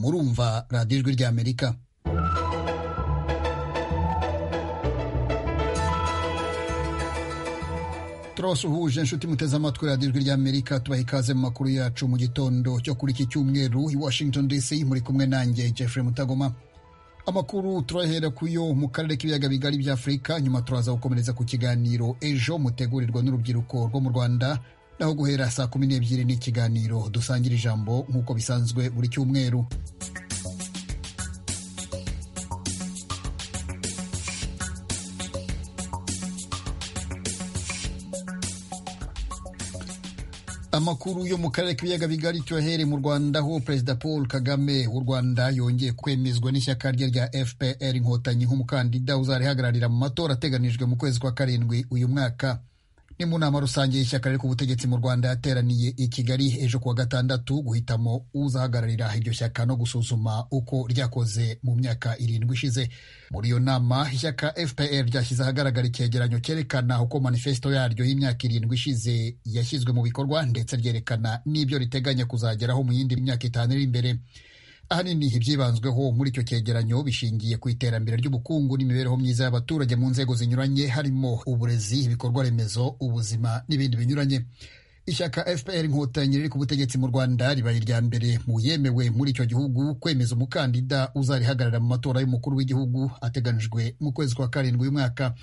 urumva radiyo ijwi ry'amerika turabasuhuje inshuti muteze amatwi radiyo ijwi ry'amerika tubaha ikaze mu makuru yacu mu gitondo cyo kuri iki cyumweru i washington dc muri kumwe nanjye jeffrey mutagoma amakuru turahera ku yo mu karere k'ibiyaga bigari by'afurika nyuma turaza gukomereza ku kiganiro ejo mutegurirwa n'urubyiruko rwo mu rwanda naho guhera saa kumi n'ebyiri ni ikiganiro dusangira ijambo nk'uko bisanzwe buri cyumweru amakuru yo mu karere k'ibiyaga bigari tuyahere mu rwanda aho perezida paul kagame w'u rwanda yongeye kwemezwa n'ishyaka rye rya fpr inkotanyi nk'umukandida uzarihagararira mu matora ateganijwe mu kwezi kwa karindwi uyu mwaka ni mu nama rusange y'ishyaka riri ku butegetsi mu rwanda yateraniye i kigali ejo kuwa gatandatu guhitamo uzahagararira iryo shyaka no gusuzuma uko ryakoze mu myaka irindwi ishize muri iyo nama ishyaka fpr ryashyize ahagaragara icyegeranyo cyerekana uko manifesito yaryo y'imyaka irindwi ishize yashyizwe mu bikorwa ndetse ryerekana n'ibyo riteganya kuzageraho mu yindi myaka itanu iri imbere ahanini ibyibanzweho muri icyo cyegeranyo bishingiye ku iterambere ry'ubukungu n'imibereho myiza y'abaturage mu nzego zinyuranye harimo uburezi ibikorwa remezo ubuzima n'ibindi binyuranye ishyaka fpr inkotanyi riri ku butegetsi mu rwanda ribaye irya mbere mu yemewe muri icyo gihugu kwemeza umukandida uzarihagarara mu matora y'umukuru w'igihugu ateganijwe mu kwezi kwa karindwi uyu mwaka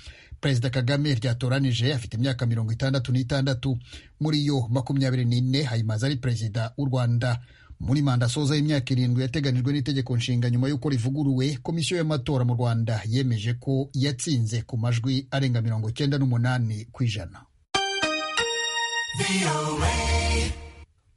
perezida kagame ryatoranije afite imyaka mirongo itandatu n'itandatu muri yo makumyabiri n'ine hayimaze ari perezida w'u rwanda muri manda asoza y'imyaka irindwi yateganijwe n'itegeko nshinga nyuma y'uko rivuguruwe komisiyo y'amatora mu rwanda yemeje ko yatsinze ku majwi arenga mirongo icyenda n'umunani ku ijana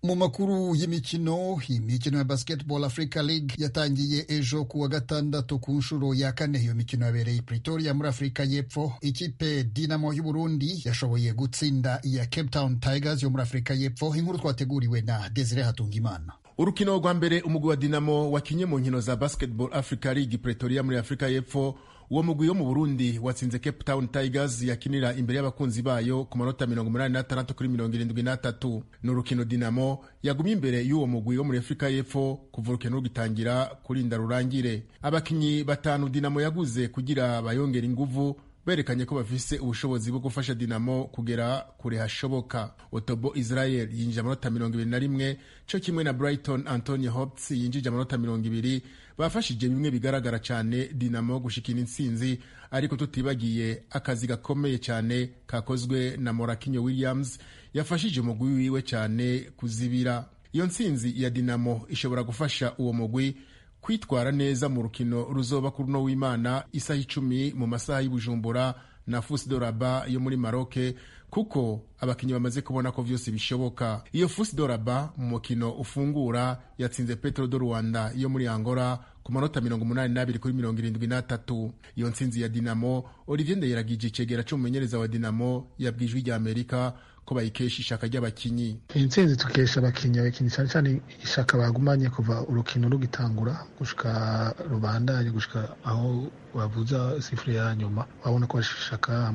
mu makuru y'imikino imikino ya basketball africa league yatangiye ejo kuwa gatandatu ku nshuro ya kane iyo mikino yabereye pretoria muri afurika y'epfo ikipe dinamo y'uburundi yashoboye gutsinda iya cape town tigers yo muri afurika y'epfo inkuru twateguriwe na desire hatungimana urukino rwa mbere umugwi wa dinamo wakinye mu nkino za basketball africa league pretoria muri afurika y'epfo uwo mugwi wo mu burundi watsinze cape town tigers yakinira imbere y'abakunzi bayo ku manota mirongo umunani n'atandatu kuri mirongo irindwi n'atatu ni urukino dinamo yagumye imbere y'uwo mugwi wo muri afurika y'epfo kuva urukino rugitangira kurinda rurangire abakinnyi batanu dinamo yaguze kugira bayongera inguvu berekanye ko bafise ubushobozi bwo gufasha dinamo kugera kure hashoboka otobo israel yinjije amanota mirongo ibiri na rimwe co kimwe na brighton antony hopts yinjije amanota mirongo ibiri bafashije bimwe bigaragara cyane dinamo gushikira intsinzi ariko tutibagiye akazi gakomeye cyane kakozwe na morakinyo williams yafashije umugwi wiwe cyane kuzibira iyo ntsinzi ya dinamo ishobora gufasha uwo mugwi kwitwara neza mu rukino ruzoba kuri uno w'imana isaha icumi mu masaha y'ubujumbura na fusi doraba yo muri maroke kuko abakinnyi bamaze kubona ko byose bishoboka iyo fusi doraba mu mukino ufungura yatsinze petero do rwanda yo muri angola ku manota mirongo umunani n'abiri kuri mirongo irindwi n'atatu iyo ntsinzi ya dinamo olivier ndayiragije icegera cy'umumenyereza wa dinamo yabwije ijwi ry'amerika ko bayikesha ishaka ry'abakinnyi iyi ntsinzi tukesha abakinnyi abakinnyi cyane cyane ishaka bagumanye kuva urukino rugitangura gushika rubandanye gushika aho bavuza sifuri ya nyuma babona ko bashaka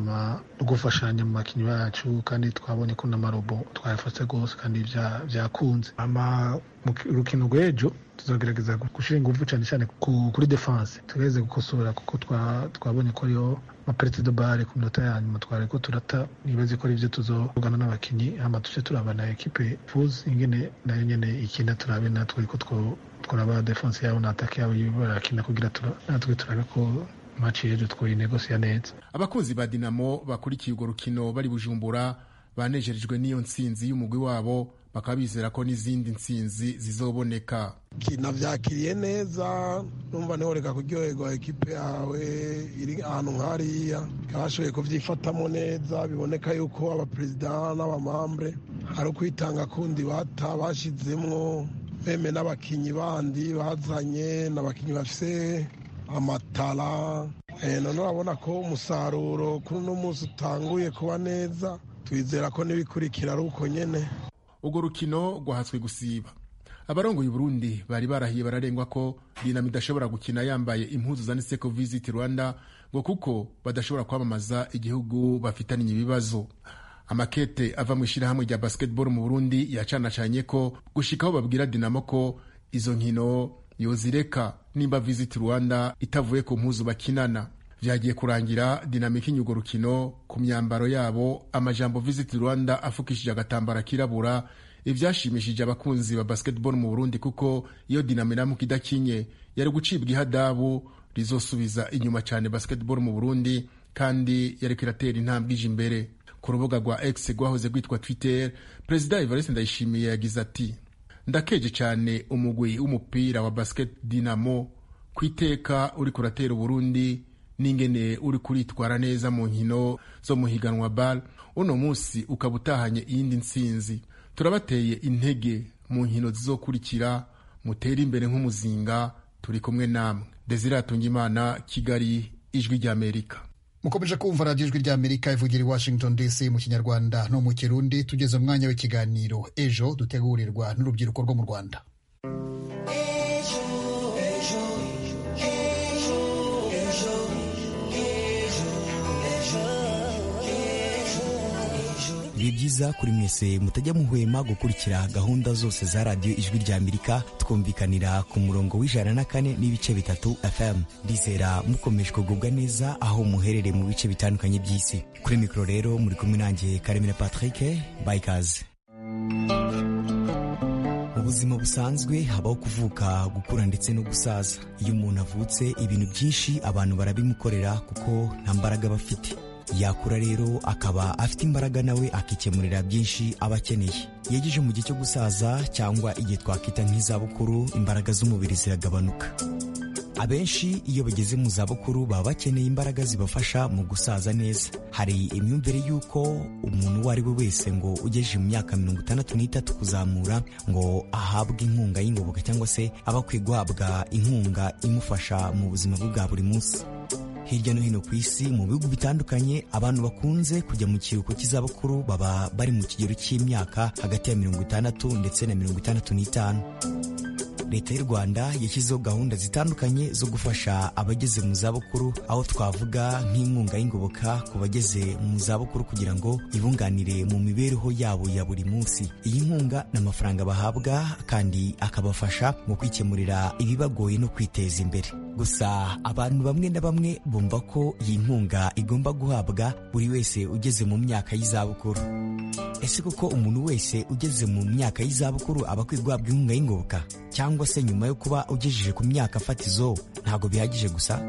gufashanya mu bakinnyi bacu kandi twabonye ko n'amarobo twayafashe rwose kandi byakunze urukino rw'ejo tuzagerageza gushyira ingufu cyane cyane kuri defanse tugerageze gukosora kuko twabonye ko ariyo maperite do bare ku minota ya nyuma twari ko turata nibaze ko aribyo tuzogana n'abakinnyi hama tuje turaba na ekipe fuzi ingene nayo nyene ikina turabe natwe ko twaraba defense yabo na atake yabo barakina kugira natwe turabe ko maci yejo twoyinegosiya neza abakunzi ba dinamo bakurikiye urwo rukino bari bujumbura banejejwe n'iyo ntsinzi y'umugwi wabo bakaba bizera ko n'izindi ntsinzi zizoboneka nabyakiriye neza numva ntiworeka kuryoherwa ekipe yawe iri ahantu nk'ariya bashoboye kubyifatamo neza biboneka yuko abaperezida n'abamambre hari ukwitanga kundi bata bashyizemwo beme n'abakinnyi bandi bazanye n'abakinnyi bafite amatara none urabona ko umusaruro kuri uno munsi utanguye kuba neza twizera ko n'ibikurikira ari uko nyine urwo rukino rwahatswe gusiba abarongoye Burundi bari barahiye bararengwa ko dinamo idashobora gukina yambaye impuzu zanditse ko visit rwanda ngo kuko badashobora kwamamaza igihugu bafitanye ibibazo amakete ava mu ishyirahamwe rya basketball mu burundi yacanacanye ko gushikaho babwira dinamo ko izo nkino yozireka nimba Visit Rwanda itavuye ku mpuzu bakinana vyagiye kurangira dinamike inyugo rukino ku myambaro yabo amajambo Visit Rwanda afukishije agatambara kirabura ivyashimishije abakunzi ba basketball mu Burundi kuko iyo dinamiramuka idakinye yari gucibwa ihadabu rizosubiza inyuma cyane basketball mu Burundi kandi yariko iratera intambwe ije imbere ku rubuga rwa X rwahoze rwitwa Twitter Perezida Evariste Ndayishimiye yagize ati ndakeje cyane umugwi w'umupira wa basket Dinamo ku iteka uri kuratera Burundi n'ingene uri kuritwara neza mu nkino zo mu higanwa BAL uno munsi ukaba utahanye iyindi nsinzi turabateye intege mu nkino zizokurikira mutere imbere nk'umuzinga turi kumwe namwe Desire Hatungimana Kigali Ijwi ry'Amerika mukomeje kumva radiyo ijwi ry'amerika ivugira i washington dc mu kinyarwanda no mu kirundi tugeze umwanya w'ikiganiro ejo dutegurirwa n'urubyiruko rwo mu rwanda biba byiza kuri mwese mutajya muhwema gukurikira gahunda zose za radiyo ijwi rya amerika twumvikanira ku murongo w'ijana na kane n'ibice bitatu fm ndizera mukomeje kugubwa neza aho muherereye mu bice bitandukanye by'isi kuri mikoro rero muri kumwe nanjye karemera patrick bayikaze ubuzima busanzwe habaho kuvuka gukura ndetse no gusaza iyo umuntu avutse ibintu byinshi abantu barabimukorera kuko nta mbaraga aba afite yakura rero akaba afite imbaraga nawe akikemurira byinshi aba akeneye yegeje mu gihe cyo gusaza cyangwa igihe twakwita nk'izabukuru imbaraga z'umubiri ziragabanuka abenshi iyo bageze mu zabukuru baba bakeneye imbaraga zibafasha mu gusaza neza hari imyumvire y'uko umuntu uwo ari we wese ngo ugejeje mu myaka mirongo itandatu n'itatu kuzamura ngo ahabwe inkunga y'ingoboka cyangwa se aba akwiye guhabwa inkunga imufasha mu buzima bwe bwa buri munsi hirya no hino ku isi mu bihugu bitandukanye abantu bakunze kujya mu kiruhuko cy'izabukuru baba bari mu kigero cy'imyaka hagati ya mirongo itandatu ndetse na mirongo itandatu n'itanu leta y'u rwanda yashyizeho gahunda zitandukanye zo gufasha abageze mu zabukuru aho twavuga nk'inkunga y'ingoboka ku bageze mu zabukuru kugira ngo ibunganire mu mibereho yabo ya buri munsi iyi nkunga ni amafaranga bahabwa kandi akabafasha mu kwikemurira ibibagoye no kwiteza imbere gusa abantu bamwe na bamwe bumva ko iyi nkunga igomba guhabwa buri wese ugeze mu myaka y'izabukuru ese koko umuntu wese ugeze mu myaka y'izabukuru aba akwiye guhabwa inkunga y'ingoboka cyangwa se nyuma yo kuba ugejeje ku myaka fatizo ntabwo bihagije gusa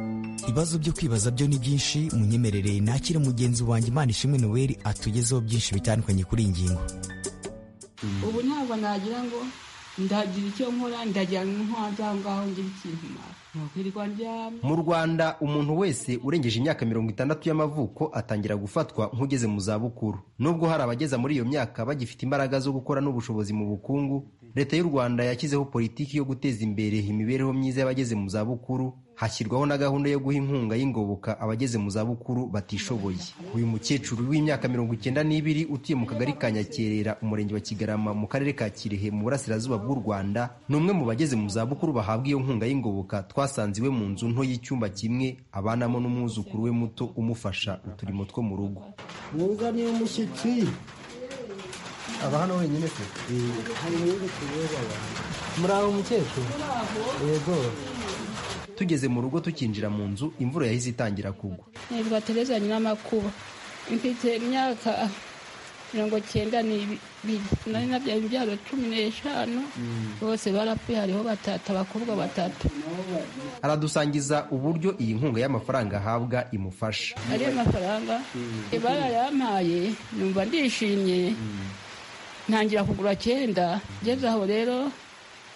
ibibazo byo kwibaza byo ni byinshi munyemerere nakire mugenzi wanjye imana ishimwe noweli atugezeho byinshi bitandukanye kuri iyi ngingo ubu ntabwo nagira ngo ndagira icyo nkora ndagira nk'inkongi aho ngaho ngira ikintu mu rwanda umuntu wese urengeje imyaka mirongo itandatu y'amavuko atangira gufatwa nk'ugeze mu zabukuru nubwo hari abageza muri iyo myaka bagifite imbaraga zo gukora n'ubushobozi mu bukungu leta y'u rwanda yashyizeho politiki yo guteza imbere imibereho myiza y'abageze mu zabukuru hashyirwaho na gahunda yo guha inkunga y'ingoboka abageze mu zabukuru batishoboye uyu mukecuru w'imyaka mirongo icyenda n'ibiri utuye mu kagari ka nyakerera umurenge wa kigarama mu karere ka kirehe mu burasirazuba bw'u rwanda ni umwe mu bageze mu zabukuru bahabwa iyo nkunga y'ingoboka twasanze iwe mu nzu nto y'icyumba kimwe abanamo n'umwuzukuru we muto umufasha uturimo two mu rugo mwuga niyo mushyitsi aba hano wenyine pe muri aho mukecuru yego tugeze mu rugo tukinjira mu nzu imvura yahise itangira kugwa nibwa tereza nyiramakuba mfite imyaka mirongo cyenda n'ibiri nari nabyaye imbyaro cumi n'eshanu bose barapfuye hariho batatu abakobwa batatu aradusangiza uburyo iyi nkunga y'amafaranga ahabwa imufasha ariyo mafaranga barayampaye numva ndishimye ntangira kugura cyenda ngeze aho rero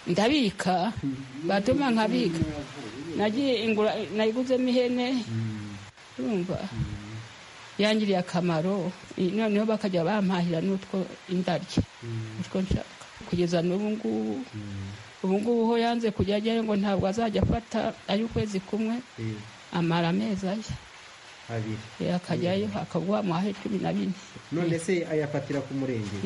ndabika batuma nkabika nagiye ingura nayiguzemo ihene urumva yangiriye akamaro noneho bakajya bampahira n'utwo indarya utwo nshaka kugeza n'ubu ngubu ubu ngubu ho yanze kujya ajyayo ngo ntabwo azajya afata ay'ukwezi kumwe amara amezi aya abiri akajyayo akaguha mu cumi na bine none se ayafatira ku murenge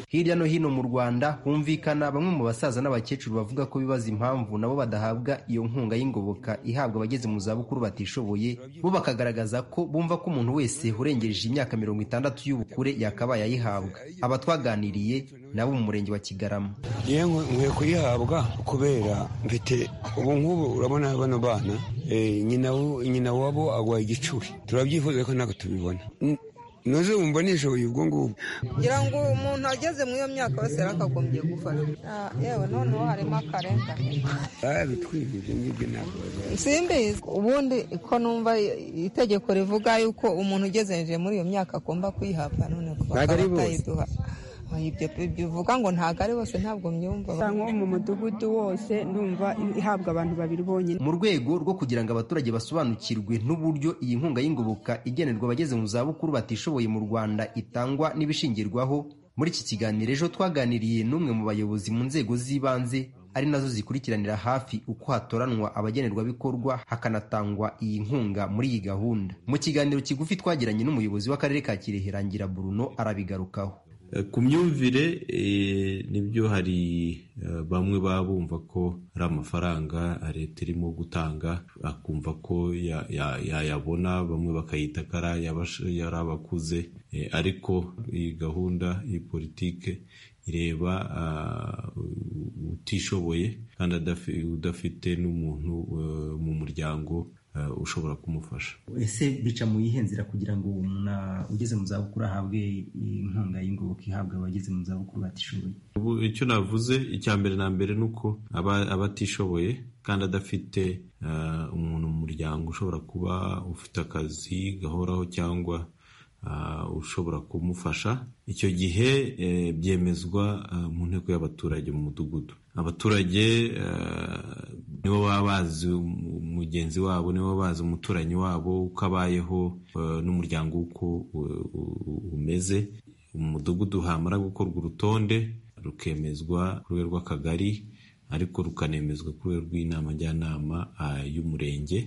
hirya no hino mu rwanda humvikana bamwe mu basaza n'abakecuru bavuga ko bibaza impamvu nabo badahabwa iyo nkunga y'ingoboka ihabwa abageze mu zabukuru batishoboye bo bakagaragaza ko bumva ko umuntu wese urengeje imyaka mirongo itandatu y'ubukure yakabaye ayihabwa aba twaganiriye nabo mu murenge wa kigarama yewe nkwiye kuyihabwa kubera mfite ubu nk'ubu urabona bano bana eh, nyina wo- nyina wabo agwaye igicuri turabyifuza ko ntabwo tubibona N- noze wumbonesha uyu ubwo ngubwo kugira ngo umuntu ageze muri iyo myaka wese yakagombye gufata Ah, yewe noneho harimo akarengane Ah, bitwibye ibyo ngibyo ntabwo bazaba. simbizi ubundi ko numva itegeko rivuga yuko umuntu ugeze hejuru muri iyo myaka agomba kuyihabwa none ko Ntago ari bose. batayiduha Ah, ibyo bivuga ngo ntago ari bose ntabwo mbyumva nko mu mudugudu wose ndumva ihabwa abantu babiri bonyine mu rwego rwo kugira ngo abaturage basobanukirwe n'uburyo iyi nkunga y'ingoboka igenerwa abageze mu zabukuru batishoboye mu rwanda itangwa n'ibishingirwaho muri iki kiganiro ejo twaganiriye n'umwe mu bayobozi mu nzego z'ibanze ari nazo zikurikiranira hafi uko hatoranwa abagenerwabikorwa hakanatangwa iyi nkunga muri iyi gahunda mu kiganiro kigufi twagiranye n'umuyobozi w'akarere ka kirehe rangira bruno arabigarukaho Eh, ku myumvire eh, nibyo hari eh, bamwe baba bumva ko ari amafaranga leta irimo gutanga akumva ko ya- ya- yayabona bamwe bakayita ko ari ayabash- ari abakuze Eh, ariko iyi gahunda iyi politike ireba ah, utishoboye kandi adafi- udafite n'umuntu eh, mu muryango eh, ushobora kumufasha ese bica mu yihe nzira kugira ngo uwo muntu ah, ugeze mu zabukuru ahabwe inkunga y'ingoboka ihabwa abageze mu zabukuru batishoboye Ubu icyo navuze icya mbere na mbere ni uko aba- abatishoboye kandi adafite eh, umuntu mu muryango ushobora kuba ufite akazi gahoraho cyangwa ah, ushobora kumufasha icyo gihe eh, byemezwa ah, mu nteko y'abaturage mu mudugudu abaturage eh, nibo baba bazi um- mugenzi wabo nibo baba bazi umuturanyi wabo uko abayeho eh, n'umuryango uko u- u- u- umeze umudugudu hamara gukorwa urutonde rukemezwa ku rwego rw'akagari ariko rukanemezwa ku rwego rw'inama njyanama ah, y'umurenge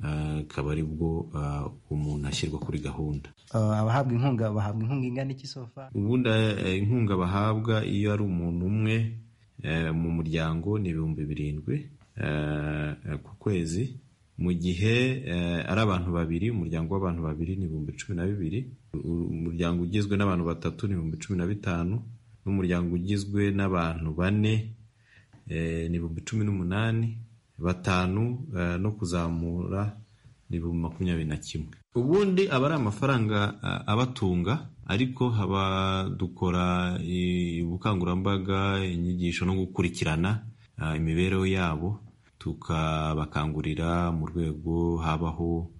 Ah, akaba ari bwo ah, umuntu ashyirwa kuri gahunda Ah, abahabwa inkunga bahabwa inkunga ingana iki sofa ubundi eh, inkunga bahabwa iyo ari umuntu umwe eh, mu muryango ni ibihumbi birindwi eh, eh, ku kwezi mu gihe eh, ari abantu babiri umuryango w'abantu babiri ni ibihumbi cumi na bibiri U- umuryango ugizwe n'abantu batatu ni ibihumbi cumi na bitanu n'umuryango ugizwe n'abantu bane eh, ni ibihumbi cumi n'umunani batanu eh, no kuzamura ni ibihumbi makumyabiri na kimwe ubundi aba ari amafaranga a- abatunga ariko haba dukora i- ubukangurambaga inyigisho no gukurikirana ah, imibereho yabo tukabakangurira mu rwego habaho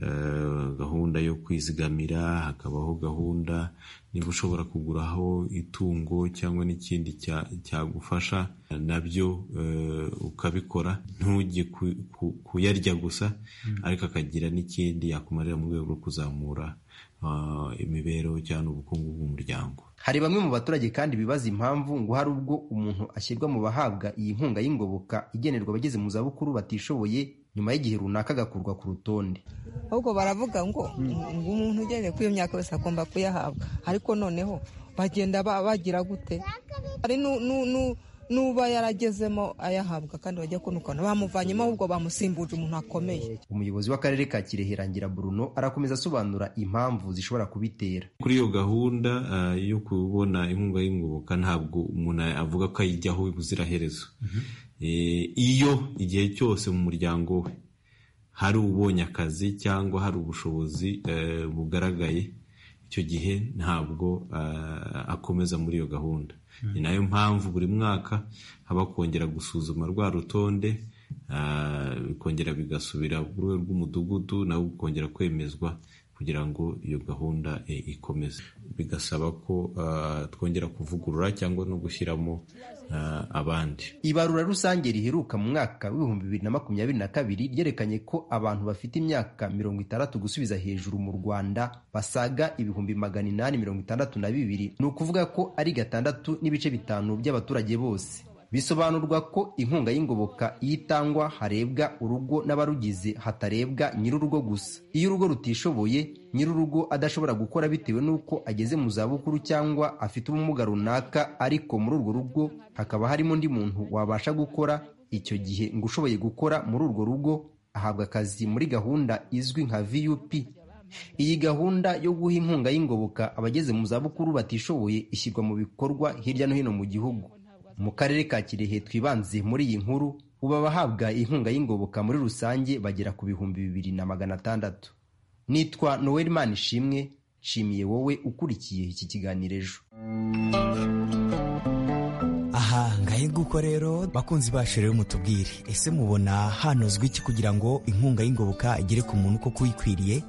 eh, gahunda yo kwizigamira hakabaho gahunda niba ushobora kuguraho itungo cyangwa n'ikindi cya- cyagufasha nabyo eh, ukabikora ntujye ku- ku- kuyarya gusa ariko akagira n'ikindi yakumarira mu rwego rwo kuzamura ah, imibereho cyangwa ubukungu bw'umuryango hari bamwe mu baturage kandi bibaza impamvu ngo hari ubwo umuntu ashyirwa mu bahabwa iyi nkunga y'ingoboka igenerwa abageze mu zabukuru batishoboye nyuma y'igihe runaka agakurwa ku rutonde ahubwo baravuga ngo ngo umuntu ugendeye kuri iyo myaka wese agomba kuyahabwa ariko noneho bagenda ba- bagira gute hari nu- nu- nu- n'uba yaragezemo ayahabwa kandi bajya kunukana bamuvanyemo ahubwo bamusimbuje umuntu akomeye umuyobozi w'akarere ka kirehe rangira bruno arakomeza asobanura impamvu zishobora kubitera kuri iyo gahunda ah, yo kubona inkunga y'ingoboka ntabwo umuntu avuga ko ayijyaho ubuziraherezo Eh, iyo igihe cyose mu muryango we hari ubonye akazi cyangwa hari ubushobozi eh, bugaragaye icyo gihe ntabwo ah, akomeza muri iyo gahunda ni nayo mpamvu buri mwaka haba kongera gusuzuma rwa rutonde ah, bikongera bigasubira ku rwego rw'umudugudu nawe ukongera kwemezwa kugira ngo iyo gahunda eh, ikomeze bigasaba ko ah, twongera kuvugurura cyangwa no gushyiramo ah, abandi ibarura rusange riheruka mu mwaka w'ibihumbi bibiri na makumyabiri na kabiri ryerekanye ko abantu bafite imyaka mirongo itandatu gusubiza hejuru mu rwanda basaga ibihumbi magana inani mirongo itandatu na bibiri ni ukuvuga ko ari gatandatu n'ibice bitanu by'abaturage bose bisobanurwa ko inkunga y'ingoboka iyo itangwa harebwa urugo n'abarugize hatarebwa nyir'urugo gusa iyo urugo rutishoboye nyir'urugo adashobora gukora bitewe n'uko ageze mu zabukuru cyangwa afite ubumuga runaka ariko muri urwo rugo hakaba harimo undi muntu wabasha gukora icyo gihe ngo ushoboye gukora muri urwo rugo ahabwa akazi muri gahunda izwi nka vup Iyi gahunda yo guha inkunga y'ingoboka abageze mu zabukuru batishoboye ishyirwa mu bikorwa hirya no hino mu gihugu mu karere ka kirehe twibanze muri iyi nkuru ubu abahabwa inkunga y'ingoboka muri rusange bagera ku bihumbi bibiri na magana atandatu nitwa noel ishimwe nshimiye wowe ukurikiye iki kiganiro ejo aha ngahe nguko rero bakunzi bacu rero mutubwire ese mubona hanozwa iki kugira ngo inkunga y'ingoboka igere ku muntu koko uyikwiriye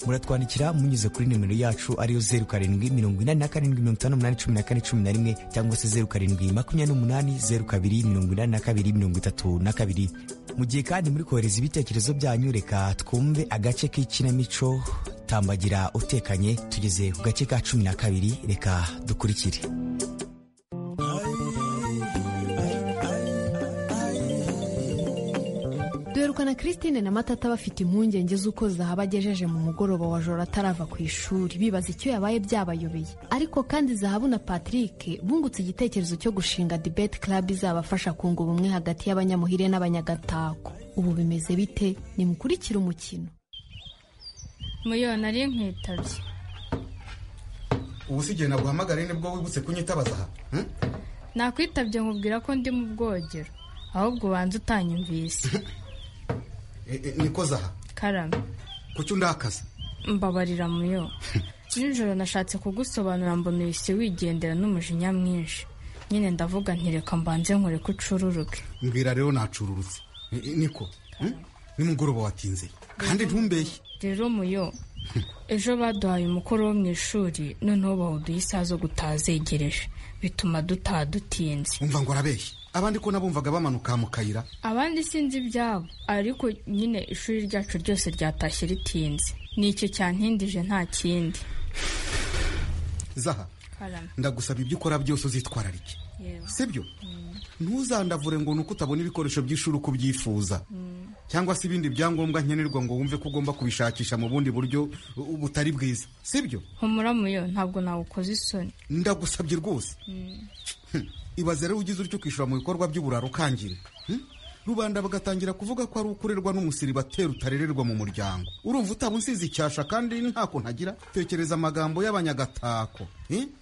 muratwandikira munyuze kuri nimero yacu ariyo zeru karindwi mirongo inani na karindwi mirongo itanu n'umunani cumi na kane cumi na rimwe cyangwa se zeru karindwi makumyabiri n'umunani zeru kabiri mirongo inani na kabiri mirongo itatu na kabiri mu gihe kandi muri kohereza ibitekerezo byanyu reka twumve agace k'ikinamico tambagira utekanye tugeze ku gace ka cumi na kabiri reka dukurikire duherukana christine na matata bafite impungenge z'uko zahaba agejeje mu mugoroba wa joro atarava ku ishuri bibaza icyo yabaye byabayobeye ariko kandi zahabu na patrick bungutse igitekerezo cyo gushinga debate club izabafasha kunga ubumwe hagati y'abanyamuhire n'abanyagatako ubu bimeze bite nimukurikire umukino muyona ari nkwitabye ubu si igihe naguhamagare nibwo wibutse kunyitabaza aha nakwitabye nkubwira ko ndi mu bwogero ahubwo ubanza utanyumvise niko zaha karame kuki undakaza mbabarira muyo nijoro nashatse kugusobanura mbona uhise wigendera n'umujinya mwinshi nyine ndavuga ntireka mbanze nkore ko ucururuke mbwira rero nacururutse niko nimugoroba watinze kandi ntumbeye rero muyo ejo baduhaye umukoro wo mu ishuri noneho bawuduha isaha zo gutaha zegereje bituma dutaha dutinze umva ngo arabeshye abandi ko nabumvaga bamanuka mu kayira abandi sinzi ibyabo ariko nyine ishuri ryacu ryose ryatashye ritinze ni icyo cyantindije nta kindi zaha ndagusaba ibyo ukora byose uzitwararike sibyo ntuzandavure ngo ni uko utabona ibikoresho by'ishuri uko ubyifuza cyangwa se ibindi byangombwa nkenerwa ngo wumve ko ugomba kubishakisha mu bundi buryo butari bwiza sibyo humura muyo ntabwo nawukoze isoni ndagusabye rwose ibaze rero ugize utyo kwishyura mu bikorwa by'uburaro ukangira rubanda bagatangira kuvuga ko ari ukurerwa n'umusiribateri utarererwa mu muryango urumva utaba unsize icyasha kandi ntako ntagira tekereza amagambo y'abanyagatako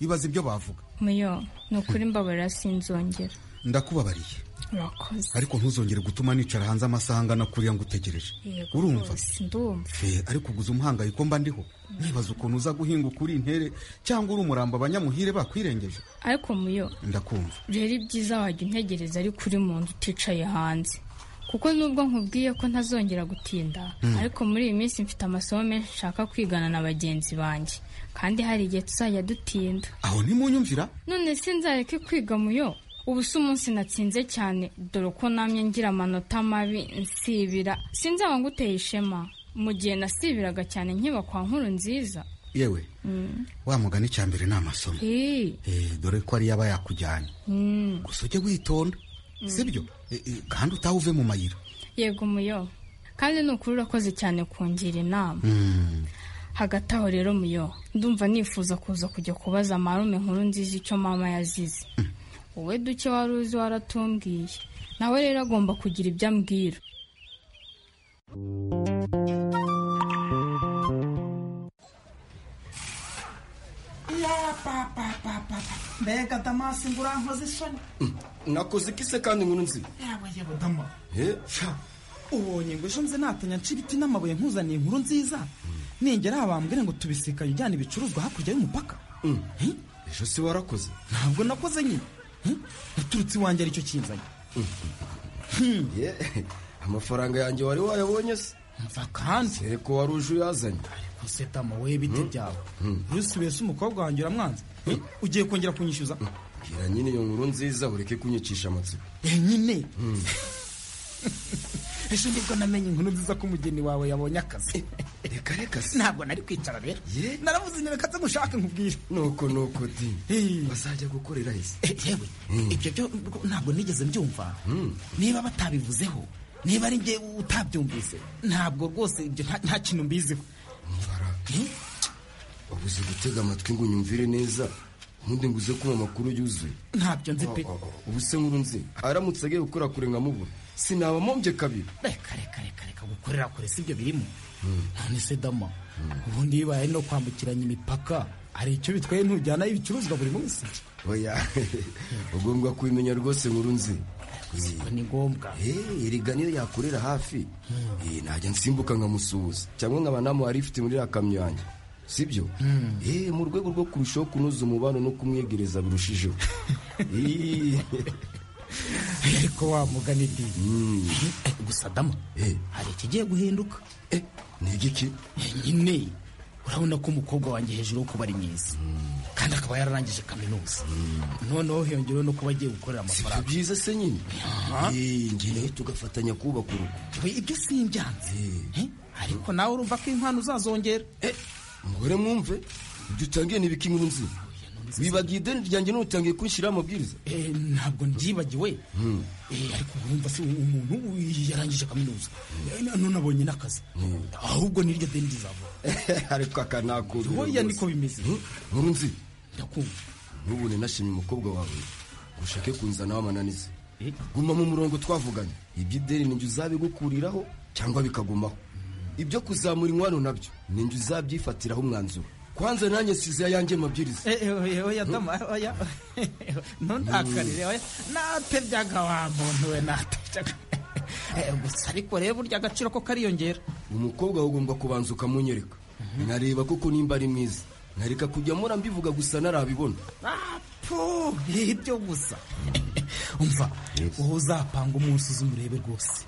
ibaze ibyo bavuga muyo ni ukuri mbabarira sinzongera ndakubabariye urakoze ariko ntuzongere gutuma nicara hanze amasaha angana kuriya ngo utegereje urumva ariko uguze umuhangayiko mba ndiho nibaza ukuntu uza guhinga ukuri intere cyangwa uri umurambo abanyamuhire bakwirengeje ariko muyo ndakumva rero ibyiza wajya untegereza ariko uri mu nzu uticaye hanze kuko nubwo nkubwiye ko ntazongera gutinda ariko muri iyi minsi mfite amasomo menshi nshaka kwigana na bagenzi banjye kandi hari igihe tuzajya dutinda aho ntimunyumvira none sinzareke kwiga muyo ubu si umunsi natsinze cyane dore ko namye ngira amanota mabi nsibira sinzaba nguteye ishema mu gihe nasibiraga cyane nkiba kwa nkuru nziza yewe wa mugani cya mbere ni amasomo dore ko ariyo aba yakujyanye gusa ujye witonda sibyo kandi utaha uve mu mayira yego muyo kandi ni ukuri urakoze cyane kungira inama hagati aho rero muyo ndumva nifuza kuza kujya kubaza marume nkuru nziza icyo mama yazize wowe duke wari uzi waratumbwiye nawe rero agomba kugira ibyo ambwira mbega damasi ngo urankoze isoni nakoze ikise kandi nkuru nzima yewe yewe dama ubonye ngo ejo nze natanya nca ibiti n'amabuye nkuzaniye inkuru nziza ningera aha bambwire ngo tubisikanye ujyana ibicuruzwa hakurya y'umupaka ejo si warakoze ntabwo nakoze nyine uturutse iwanjye aricyo kinzanye amafaranga yanjye wari wayabonye se mva kandi reko wari uje uyazanye ariko se dama we biti byawe bruce wese umukobwa wanjye uramwanze ugiye kongera kunyishyuza bwira nyine iyo nkuru nziza bureke kunyicisha amatsiko nyine ejo nibwo namenye inkuru nziza ko umugeni wawe yabonye akazi reka reka se ntabwo nari kwicara rero naravuze nyereka se gushaka nkubwire nuko nuko di bazajya gukorera hese yewe ibyo byo ntabwo nigeze mbyumva niba batabivuzeho niba ari njye utabyumvise ntabwo rwose ibyo nta kintu mbiziho ubuze gutega amatwi ngo unyumvire neza nkundi nguze kumva amakuru yuzuye ntabyo nzi pe ubu se nkuru nzi aramutse agiye gukora kure nkamubura sinabamombye kabiri reka reka reka reka gukorera kure si byo birimo none se dama ubundi bibaye no kwambukiranya imipaka hari icyo bitwaye ntujyanayo ibicuruzwa buri munsi oya ugomba kubimenya rwose nkuru nzi Ubwo ni ngombwa erega niyo yakorera hafi Eh, najya nsimbuka nkamusuhuza cyangwa nkaba namuha ifite muri ya kamyo yanjye sibyo Eh, mu rwego rwo kurushaho kunoza umubano no kumwegereza birushijeho Eh, ariko wa mugani di gusa dama hari ikigiye guhinduka ni igiki nyine urabona ko umukobwa wanjye hejuru wo kuba ari mwiza kandi akaba yararangije kaminuza noneho hiyongereho no kuba agiye gukorera amafaranga byiza se nyine Eh, njye nawe tugafatanya kubaka urugo ibyo simbyanze ariko nawe urumva ko impano uzazongera umugore mwumve ibyo utangiye ni ibiki nkuru nzi wibagiye ideni ryanjye n'utangiye kunshyiraho amabwiriza ntabwo mbyibagiwe Eh, ariko urumva se umuntu yarangije kaminuza Eh, none abonye n'akazi ahubwo n'iryo deni rizava ariko aka nakuru Oya, niko bimeze nkuru nzi ndakumva ntubone nashimye umukobwa wawe ngo ushake kunzanaho amananiza guma mu murongo twavuganye iby'ideni ni njye uzabigukuriraho cyangwa bikagumaho ibyo kuzamura inkwano nabyo ni njye uzabyifatiraho umwanzuro kwanza nanjye size ayanjye mabwiriza oya dama oya ntuntakarire oya nate byaga wa muntu we nate byaga Eh, gusa ariko rero burya agaciro ko kariyongera umukobwa wawe ugomba kubanza ukamunyereka nareba koko nimba ari mwiza nkareka kujya mpora mbivuga gusa narabibona apu ibyo gusa umva wowe uzapanga umunsi uzi umurebe rwose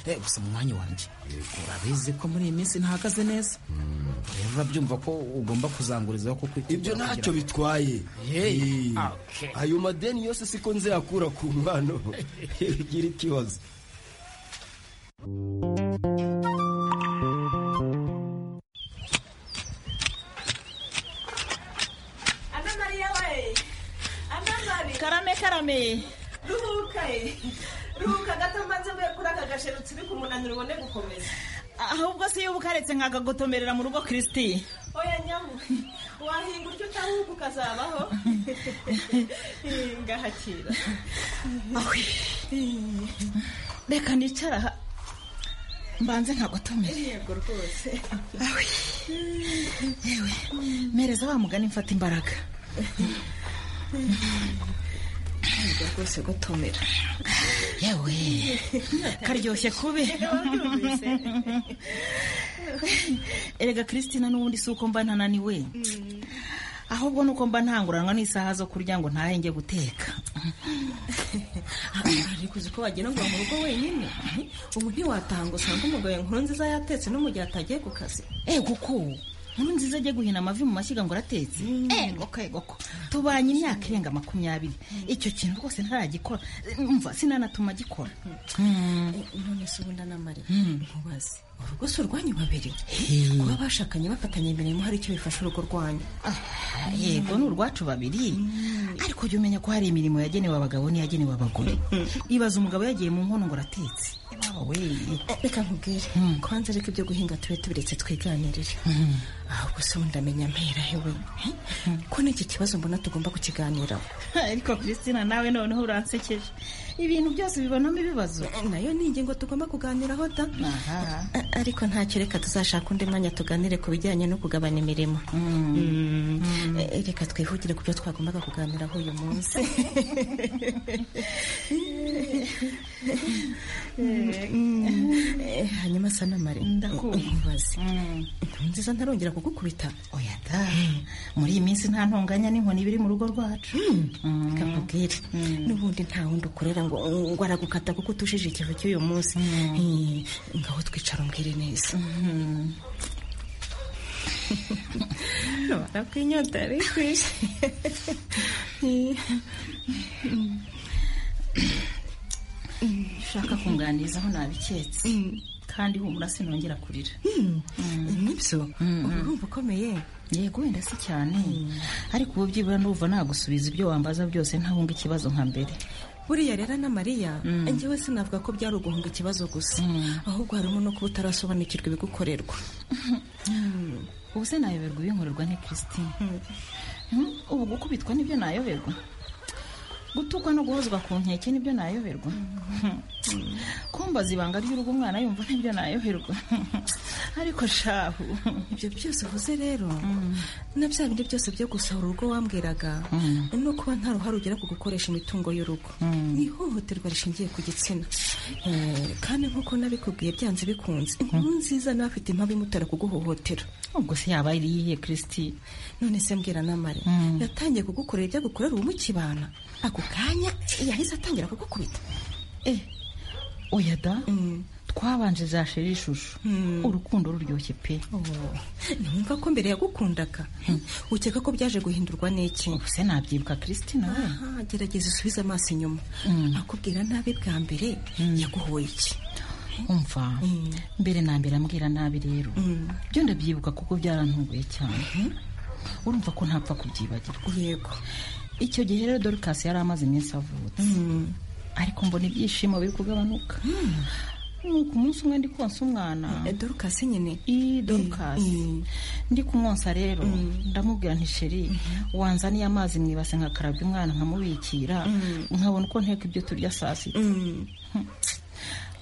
Eh, gusa mu mwanya wanjye urabizi ko muri iyi minsi ntahagaze neza rero urabyumva ko ugomba kuzangurizaho kuko ibyo ntacyo bitwaye Eh, ayo madeni yose siko nzayakura ku mpano igira ikibazo Ana Maria we Ana Maria Karame karame Ruhuka ye Ruhuka gato mbanze mvuye kuri aka gasheru turi ku munaniro ubone gukomeza ahubwo se iyo ubukaretse nkagagotomerera mu rugo kirisiti Oya nyamu wahinga uryo utahuka ukazabaho ngahakira reka nicara aha. mbanze nkagotomere Yego rwose yewe mereza wa mugani mfata imbaraga Yego rwose gutomera yewe karyoshye kubi erega kiristina n'ubundi si uko mba ntananiwe ahubwo ni uko mba ntanguranwa n'isaha zo kurya ngo ntahe njye guteka ariko uzi ko wagira ngo mu rugo wenyine ubu ntiwataha ngo usange umugabo inkuru nziza yatetse no mu gihe atagiye ku kazi ego ko nkuru nziza ajya guhina amavi mu mashyiga ngo uratetse ego ko ego ko tubanye imyaka irenga makumyabiri icyo kintu rwose ntaragikora mva sinanatuma agikora none se ubundi anamariye nkubaze urugo si urwanyu babiri kuba bashakanye bafatanya imirimo hari icyo bifasha urugo rwanyu yego ni urwacu babiri ariko jya umenya ko hari imirimo yagenewe abagabo n'iyagenewe abagore ibaza umugabo yagiye mu nkono ngo uratetse iwabo we reka nkubwire kubanza ariko ibyo guhinga tube tubiretse twiganirire ahubwo se ubundi amenya mperahe we ko n'iki kibazo mbona tugomba kukiganiraho ariko christina nawe noneho uransekeje ibintu byose bibonamo ibibazo nayo ni ingingo tugomba kuganiraho da A- ariko ntacyo reka tuzashaka undi mwanya tuganire ku bijyanye no kugabana imirimo Mm. Eh, reka twihugire ku byo twagombaga kuganiraho uyu munsi Mm. Eh, hanyuma sa namare ndakubaze inkuru nziza ntarongera kugukubita oya da muri iyi minsi nta ntonganya n'inkoni biri mu rugo rwacu reka nkubwire n'ubundi nta wundi ukorera ngo ngo aragukata kuko utushije ikivu cy'uyu munsi Eh, ngaho twicara umbwire neza urabona ko inyota yari ikwishe ushaka kunganiza aho nabiketse kandi humura sinongera kurira nibyo uba urumva ukomeye yego wenda si cyane ariko ubu byibura ndumva nagusubiza ibyo wambaza byose ntahunga ikibazo nka mbere buriya rero na mariya Mm. njyewe sinavuga ko byari uguhunga ikibazo gusa ahubwo harimo no kuba utarasobanukirwa ibigukorerwa ubu se nayoberwa ibinkorerwa ni christine Hmm, ubu gukubitwa nibyo nayoberwa gutukwa no guhozwa ku nkeke nibyo nayoberwa kumbaza ibanga ry'urugo umwana yumva nibyo nayoberwa ariko shahu ibyo byose uvuze rero na bya bindi byose byo gusahura urugo wambwiraga ni ukuba nta ruhare ugira ku gukoresha imitungo y'urugo ni ihohoterwa rishingiye ku gitsina Eh, kandi nk'uko nabikubwiye byanze bikunze inkuru nziza nawe afite impamvu imutera kuguhohotera ubwo se yaba ari iyihe kirisiti none se mbwira namare yatangiye kugukorera ibyo agukorera ubu mukibana ako kanya yahise atangira kugukubita oya da twabanje za sheri ishusho urukundo ruryoshye pe ntiwumva ko mbere yagukundaga ukeka ko byaje guhindurwa n'iki ubuse nabyibuka kiristina we Aha, gerageza usubize amaso inyuma akubwira nabi bwa mbere yaguhoye iki umva mbere na mbere ambwira nabi rero byo ndabyibuka kuko byarantunguye cyane urumva ko ntapfa kubyibagirwa yego icyo gihe rero dorukasi yari amaze iminsi avutse ariko mbona ibyishimo biri kugabanuka nuko umunsi umwe ndi konsa umwana dorukasi nyine iyi dorukasi ndi kumwonsa rero ndamubwira nti sheri wanzaniye amazi mu ibase nkakarabya umwana nkamubikira nkabona uko nteka ibyo turya saa sita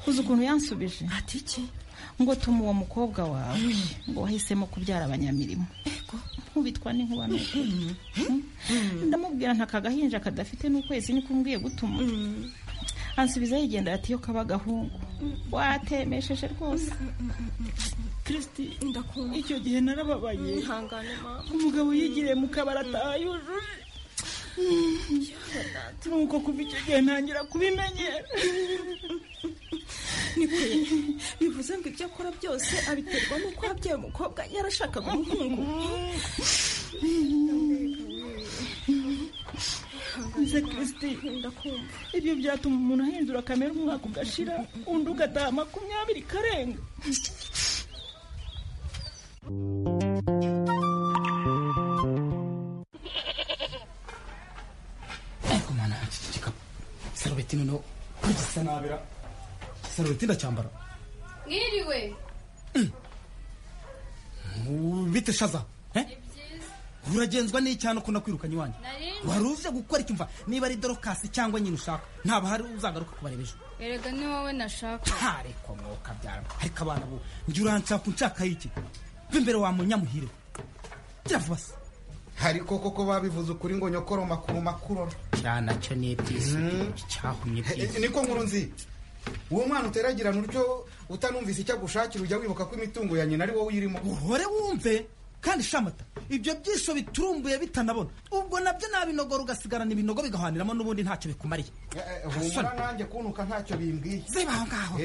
uzi ukuntu yansubije ati iki ngo tuma uwo mukobwa wawe ngo wahisemo kubyara abanyamirimo nkubitwa n'inkuba n'ukuri ndamubwira nta kagahinja kadafite n'ukwezi niko umbwiye gutuma ansubiza yigenda ati yo kaba gahungu watemesheje rwose kirisiti ndakumva icyo gihe narababaye ihangane mama umugabo yigiriye mu kabari atayujuje nuko kuva icyo gihe ntangira kubimenyera bivuze ngo ibyo akora byose abiterwa n'uko yabyaye umukobwa yarashakaga umuhungu nze kirisiti ndakumva ibyo byatuma umuntu ahindura kamere umwaka ugashira undi ugataha makumyabiri karenga ariko mwana iki gikapu sarubeti noneho ko gisa nabira sarubeti ndacyambara mwiriwe Ubu bite shaza eh? uragenzwa n'icyana uko nakwirukanye iwanjye Narindi. wari uze gukora iki mva niba ari dorokasi cyangwa nyine ushaka ntabwo hari uzagaruka kubareba ejo erega ni wowe nashaka ntarekwa mwuka byara ariko abana bo njye uranshaka unshaka iki imbere wa munyamuhire kiravuba se ariko koko babivuze ukuri ngo nyokoro makuru makuru cya nacyo ni ibyisi cyahumye Eh, niko nkuru nzi uwo mwana uteragirana utyo utanumvise icyo agushakira ujya wibuka ko imitungo ya nyina ari wowe uyirimo uhore wumve kandi shamata ibyo byisho biturumbuye bitanabona ubwo nabyo nabinogora ugasigarana ibinogo bigahaniramo n'ubundi ntacyo bikumariye Eh, humura nanjye kuntuka ntacyo bimbwiye ziba aho ngaho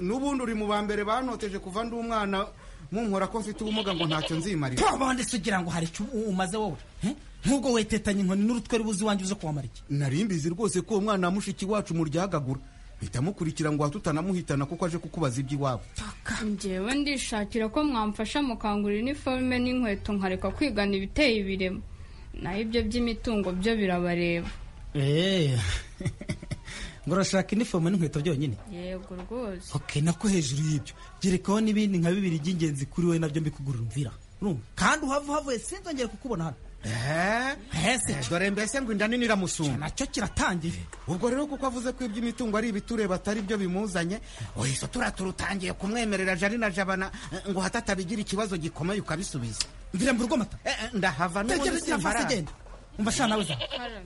n'ubundi uri mu ba mbere banoteje kuva ndi umwana munkora ko mfite ubumuga ngo ntacyo nzimarira tubabonde se ugira ngo hari icyo u- umaze wowe eh? nk'ubwo wetetanye inkoni n'urutwe rubuze iwanjye uze kuwamara iki nari mbizi rwose ko uwo mwana wa mushiki wacu muryagagura mpita mukurikira ngo hatutanamuhitana kuko aje kukubaza iby'iwabo njyewe ndishakira ko mwamfasha mukangurira iniforume n'inkweto nkareka kwigana ibiteye ibiremo naho ibyo by'imitungo byo birabareba ngo urashaka inifomu n'inkweto byonyine yego rwose okay nako hejuru y'ibyo gerekaho n'ibindi nka bibiri by'ingenzi kuri wowe nabyo mbikugurira umvira urumva kandi uhava uhavuye sinzongere kukubona hano dore mbese ngo inda nini iramusumba nacyo kiratangiye ubwo rero kuko avuze ko iby'imitungo ari ibitureba atari byo bimuzanye uhise turaturutangiye kumwemerera jari na jabana eh, ngo hata atabigira ikibazo gikomeye ukabisubiza mvira mbura amata ndahava n'ubundi tegera fasi simbaraza genda umva sha nawe zawe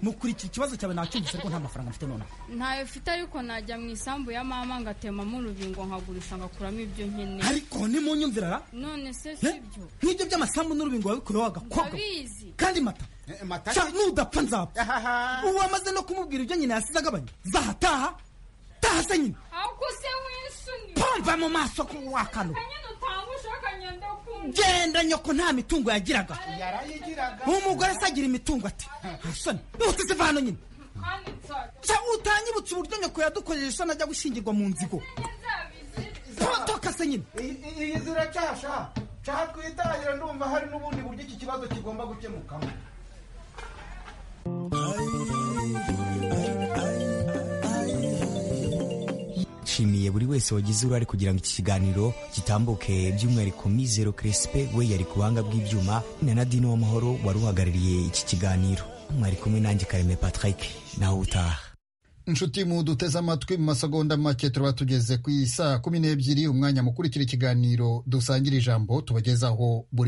mukurikira ikibazo cyawe nacyumvise ariko nta mafaranga mfite nonaha ntayo mfite ariko najya mu isambu ya mama ngatemamo urubingo nkagurisha ngakuramo ibyo nkeneye ariko nimunyumvira ra none se Eh? si byo nk'ibyo by'amasambu n'urubingo wabikureho wagakobwa ndabizi kandi mata mata Sha, nudapfa nzapfa uwamaze no kumubwira ibyo nyina yasize agabanya zahataha taha se nyina ahubwo se winsuni pomva mu maso ko wakano nyine utanga ushaka ngenda kumva genda nyoko nta mitungo yagiraga yarayigiraga umugore se agira imitungo ati soni utiziva hano nyine kandi nzajya Sha, utanyibutse uburyo nyoko yadukojeje isoni ajya gushyingirwa mu nzigo potoka se nyine iyi zira cyasha cyaha twitangira ndumva hari n'ubundi buryo iki kibazo kigomba gukemukamo nshimiye buri wese wagize uruhare kugira ngo iki kiganiro gitambuke by'umwihariko mizero crespe we yari ku buhanga bw'ibyuma na nadine w'amahoro wari uhagarariye iki kiganiro mwari kumwe nanjye kareme patrick nawe utaha inshuti mu duteze amatwi mu masegonda make tuba tugeze ku isaa kumi n'ebyiri umwanya mukurikira ikiganiro dusangira ijambo tubagezaho buri